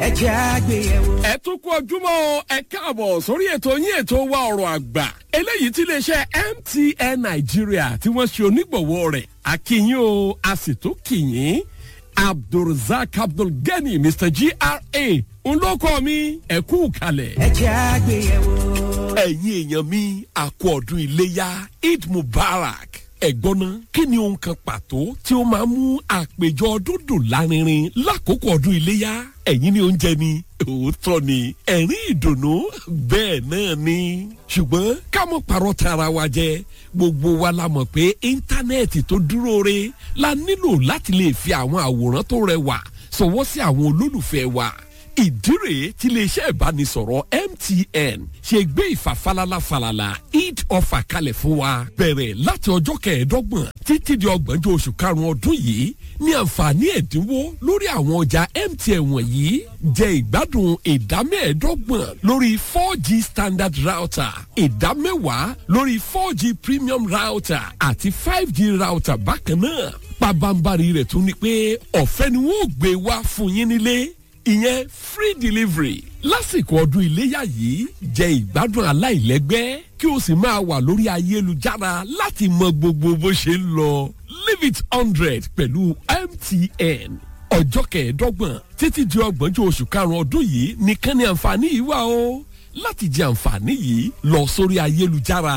ẹ jẹ́ àgbéyẹ̀wò. ẹ tún kú ojúmọ́ ẹ káàbọ̀ sórí ètò yín ètò wa ọ̀rọ̀ àgbà eléyìí tí iléeṣẹ́ mtn nàìjíríà tí wọ́n ṣe onígbọ̀wọ́ rẹ̀ akínyìn o a sì tún kìyìn abdulrasaq abdulgani mr gra ń lóko mi ẹ kú kalẹ̀. ẹ jẹ́ àgbéyẹ̀wò. ẹ̀yin èèyàn mi àkú ọdún iléyà eid mubarak ẹ̀gbọ́n náà kí ni ohun kan pàtó tí ó máa mú àpèjọ ọdún dùn lárinrin lákòókò ọdún iléyà ẹ̀yin ni oúnjẹ ni òótọ́ ni ẹ̀rín ìdùnnú bẹ́ẹ̀ náà ni ṣùgbọ́n ká mọ̀ parọ́ tara wa jẹ gbogbo wa la mọ̀ pé íńtánẹ́ẹ̀tì tó dúró re la nílò láti lè fi àwọn àwòrán tó rẹwà sọwọ́ sí àwọn olólùfẹ́ wa ìdí rèé tí iléeṣẹ́ ìbánisọ̀rọ̀ mtn ṣe gbé ìfàfalala falala eid offer kalẹ̀ fún wa bẹ̀rẹ̀ láti ọjọ́ kẹẹ̀ẹ́dọ́gbọ̀n títí di ọgbọ̀njọ́ oṣù karùn-ún ọdún yìí ní àǹfààní ẹ̀dínwó lórí àwọn ọjà mtn wọ̀nyí jẹ́ ìgbádùn ìdá mẹ́ẹ̀ẹ́dọ́gbọ̀n lórí four g standard router ìdá mẹ́wàá lórí four g premium router àti five g router bákan náà pabambari rẹ̀ tún ni pé ọ̀fẹ́ ni wọ́n ò gbé wá fún yín nílé ìyẹn free delivery lásìkò ọdún iléyà yìí jẹ ìgbádùn aláìlẹgbẹ́ kí o sì máa wà lórí ayélujára láti mọ gbogbo bó ṣe ń lọ leave it hundred pẹ̀lú mtn ọjọ́ kẹẹ̀ẹ́dọ́gbọ̀n títí di ọgbọ̀njọ́ oṣù karùn-ún ọdún yìí nìkan ni àǹfààní yìí wà o láti jẹ àǹfààní yìí lọ sórí ayélujára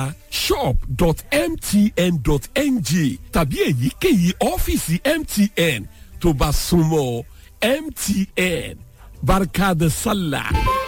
shop.mtn.ng tàbí èyíkéyìí ọ́fíìsì mtn tó bá súnmọ́ mtn barkada sallah.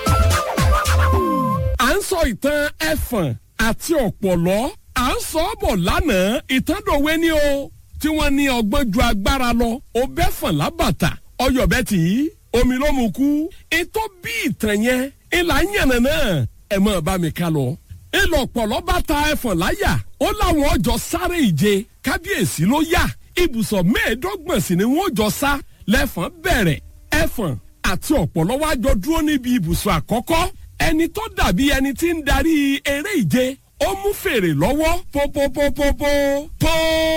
à ń sọ ìtàn ẹ̀fọ̀n àti ọ̀pọ̀lọ́ à ń sọ ọ́ bọ̀ lánàá ìtàndòwe ni o tí wọ́n ní ọgbọ́n ju agbára lọ ó bẹ́ fọ̀n lábàtà ọyọ̀bẹ tì í omi ló mu kú ètò bí ìtàn yẹn ìlà yànnà náà ẹ̀ mọ̀ bá mi ká lọ. ìlọ ọ̀pọ̀lọ́ bá ta ẹ̀fọ̀n láyà ó láwọn ọjọ́ sáré ìje kábíyèsí ló yá ibùsọ̀ mẹ́ẹ̀ẹ́dọ́gbọ̀n sì ni wọ́n jọ sá lẹ́fọ̀n bẹ̀rẹ̀ ẹ̀fọ̀n àti ọ̀pọ̀lọ́ wá jọ dúró níbi ibùsọ̀ àkọ́kọ́ ẹni tó dàbí ẹni tí ń darí eré ìje ó mú fèrè lọ́wọ́ pópópópópó pó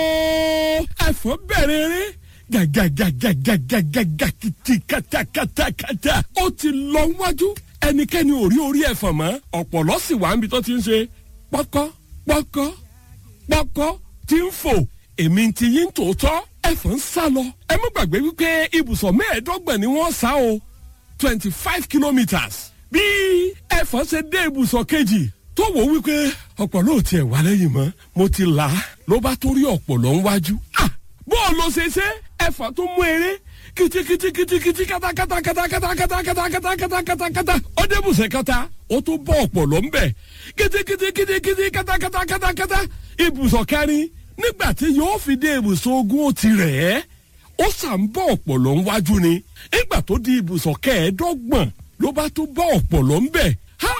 ẹ̀fọ̀n bẹ̀rẹ̀ eré gàgàgàgàgàgàgà kìtì kàtàkàtàkàtà ó ti lọ wájú ẹnikẹ́ni ò rí orí ẹ̀fọ̀n mọ́ ọ̀pọ̀lọ́ sì wà níbi tó ti ń ṣe pọ́kọ́ pọ́kọ́ pọ́kọ́ tí ń fò èmi ti yín tòótọ́ ẹ̀fọn ń sá lọ. ẹ má gbàgbé wípé ibùsọ̀ mẹ́ẹ̀ẹ́dọ́gbọ̀n ni wọ́n sá o twenty five kilometres. bí ẹ̀fọn ṣe dé ibùsọ̀ kejì tó wò wípé ọ̀pọ̀lọ́ ò tiẹ̀ wá lẹ́yìn mọ́ mo ti là á ló bá tó rí ọ̀pọ̀lọ́ ń wájú. bó o lọ ṣe ṣe ẹ̀fọn tó mú eré kìtìkìtìkìtìkìtì kátàkátàkátàkátàkátàkátàkátàkátà ó dé ibùsọ̀ kẹta ó tún bọ́ ọ̀pọ̀lọ́ ń bẹ̀ kìtìkìtìkìtìkìtì kátàkátàkátàkátà ibùsọ̀ kẹrin nígbà tí yóò fi dé ibùsọ̀ ogun ó ti rẹ̀ ẹ́ ó sàn bọ́ ọ̀pọ̀lọ́ ńwájú ni nígbà tó di ibùsọ̀ kẹẹ̀ẹ́dọ́gbọ̀n ló bá tún bọ́ ọ̀pọ̀lọ́ ńbẹ̀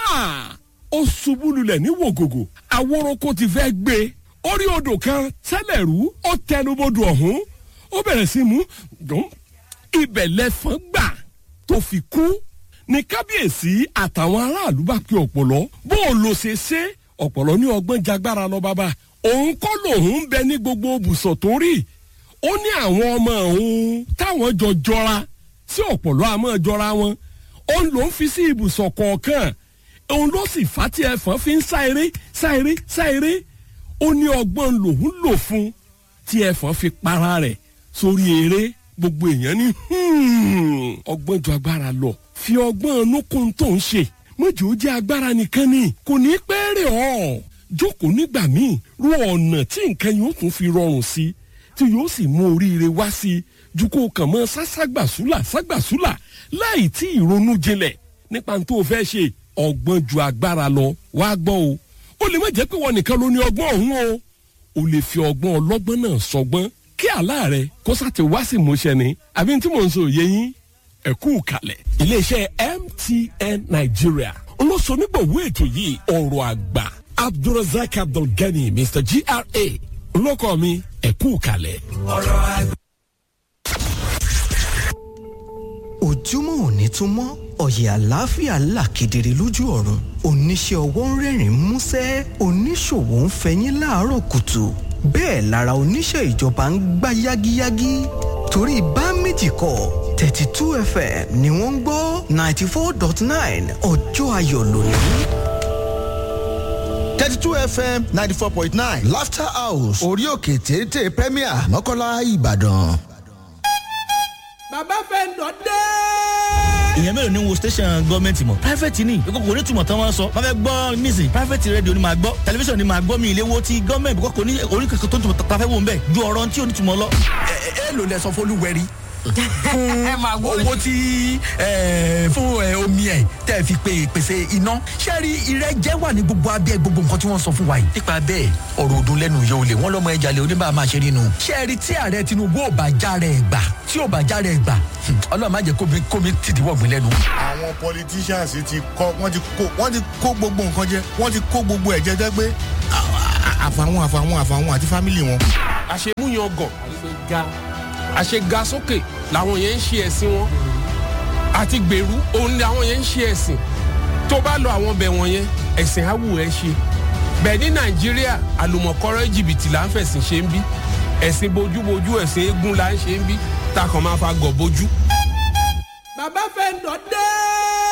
ó ṣubú lulẹ̀ ní wògògò àwòrán ti fẹ́ gbé orí odò kan tẹ́lẹ̀ rú ó tẹnubodò ọ̀hún ó bẹ̀rẹ̀ sí mú dùn ibẹ̀ lẹ́fọ̀n gbà tó fi kú ní kábíyèsí àtàwọn aráàlú bá pe ọ̀pọ̀lọ́ bó o lọ ṣe ṣe ọ̀pọ̀lọ́ ní ọgbọ́n jagbára lọ bàbá òun kọ́ lòun ń bẹ ní gbogbo ibùsọ̀ tó rí ó ní àwọn ọmọ òun táwọn jọ jọra sí ọ̀pọ̀lọ́ àmọ́ jọra wọn òun ló ń fi sí ibùsọ̀ kọ̀ọ̀kan òun ló sì fà tí ẹ̀fọn fi ń sá eré sá eré sá eré ó ní ọgbọ́n lòun lò fún tí ẹ̀fọn fi para rẹ̀ sórí eré gbogbo èèyàn ní ọgbọ́n ju agbára lọ fi ọgbọ́n nukun tó ń ṣe mọ̀jọ́ ó jẹ́ agbára nìkan ni kò ní pẹ́ rẹ̀ ọ́ jókòó nígbà míì ro ọ̀nà tí nǹkan yóò tún fi rọrùn sí i tí yóò sì mú oríire wá sí i ju kó kàn mọ́ sáságbàsúlà ságbàsúlà láì tí ìrònú jinlẹ̀ nípa tó o fẹ́ ṣe ọgbọ́n ju agbára lọ wá gbọ́ o ó lè má jẹ́ pé wọn nìkan ló ní ọgbọ́n ọ̀hún o o lè fi ọgbọ́n ọlọ́gbọ́n náà sọgbọ́n kí àlá rẹ kó sàti wá sí ìmúṣẹ ni àbí tí mò ń sọ òye yín ẹ̀kú kalẹ̀ iléeṣẹ́ mtn nigeria olóṣonígbòwó ètò yìí ọ̀rọ̀ àgbà abdulrasaq abdulgani mr gra olóko mi ẹ̀kú kalẹ̀. ọ̀rọ̀ àgbà. ojúmọ́ òní tún mọ́ ọ̀yẹ̀ àlàáfíà là kedere lójú ọ̀run oníṣẹ́ ọwọ́ ń rẹ́rìn músẹ́ oníṣòwò ń fẹyín láàárọ̀ kùtù bẹ́ẹ̀ lára oníṣẹ́ ìjọba ń gbá yágíyágí torí bá méjì kọ́ thirty two fm ni wọ́n ń gbọ́ ninety four dot nine ọjọ́ ayọ̀ lónìí. thirty two fm ninety four point nine laughter house orí òkè téńté premier mọ́kànlá ìbàdàn. bàbá fẹ́ lọ dé. ìyẹn mélòó ni wo station gọọmenti mọ private ni ìkókò kò ní túmọ̀ tán wọ́n sọ wọ́n fẹ́ gbọ́ nísìn private radio ni màá gbọ́ tẹlifíṣàn ni màá gbọ́ mi ilé wo ti gọọmenti kókò ní oníkèké tó ń tùmọ̀ tá a fẹ́ wò ń bẹ̀ ju ọ̀rọ̀ tí ò ní túmọ̀ lọ. ẹ lò lẹ sọ fọlúwẹrí owó tí ẹ, fún ẹ, omi ẹ tẹ fi pe pèsè iná sẹ́ẹ̀rì ìrẹ́jẹ wà ní gbogbo abẹ́ gbogbo nǹkan tí wọ́n sọ fún wa yìí nípa bẹ́ẹ̀ ọ̀rọ̀ ọdún lẹ́nu yóò lè wọ́n lọ́mọ ẹja lè oníbà máa ṣe nínú sẹ́ẹ̀rì tí ààrẹ tinubu ò bá já rẹ̀ gbà tí ò bá já rẹ̀ gbà hmm, ọlọ́run má jẹ́ kómi kómi tìdí wọ̀gbìn lẹ́nu. àwọn politicians ti kọ wọ́n ti kó wọ́n ti kó gbogbo nǹkan jẹ wọ́n ti kó gbogbo ẹ̀jẹ̀ jẹ pé àfàwọn àfàwọn àfàwọn àti fámìlì wọn. àṣemúyangàn àṣega sókè làwọn yẹn ń ṣe ẹ̀sìn wọn àti gbèrú òun ni àwọn yẹn ń ṣe ẹ̀sìn tó bá lọ àwọn bẹ̀ wọ̀nyẹn ẹ̀sìn á wù ẹ́ ṣe bẹ́ẹ̀ ní nàìjíríà àlùmọ̀kọ́rọ́ jìbìtì là ń fẹ̀sìn ṣe ń bí ẹ̀sìn bojúbojú ẹ̀sìn eégún là ń ṣe ń bí takàn máa fa gọ̀ bojú. bàbá fẹ́ lọ dé.